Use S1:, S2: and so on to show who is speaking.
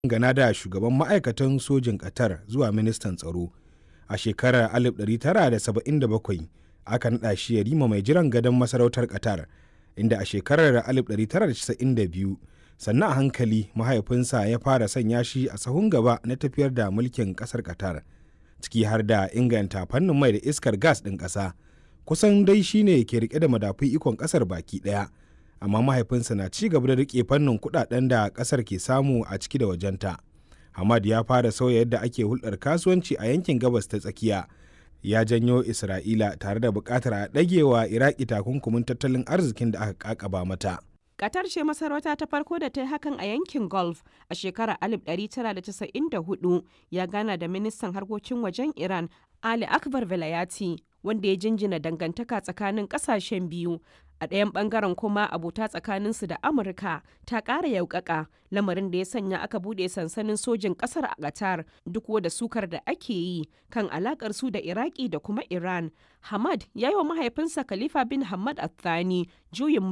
S1: gana da shugaban ma'aikatan sojin Qatar zuwa ministan tsaro. A shekarar 1977 aka naɗa shi yarima mai jiran gadon masarautar Qatar, inda a shekarar 1992 sannan a hankali mahaifinsa ya fara sanya shi a sahun gaba na tafiyar da mulkin ƙasar Qatar, ciki har da inganta fannin mai da iskar gas ɗin ƙasa. Kusan dai shi ne ke rike da madafun ikon ƙasar baki ɗaya. amma mahaifinsa na ci gaba da rike fannin kudaden da kasar ke samu a ciki da wajenta. Hamad ya fara sauya yadda ake hulɗar kasuwanci a yankin gabas ta tsakiya. Ya janyo Isra'ila tare da buƙatar a ɗagewa Iraki takunkumin tattalin arzikin da aka ƙaƙaba mata.
S2: Qatar ce masarauta ta farko da ta yi hakan a yankin Gulf a shekarar 1994 ya gana da ministan harkokin wajen Iran Ali Akbar Velayati wanda ya jinjina dangantaka tsakanin ƙasashen biyu a ɗayan ɓangaren kuma abota tsakaninsu da amurka ta ƙara yaukaka lamarin da ya sanya aka buɗe sansanin sojin ƙasar a qatar duk da sukar da ake yi kan alaƙar su da iraki da kuma iran hamad ya yi wa mahaifinsa khalifa bin hamad athani juyin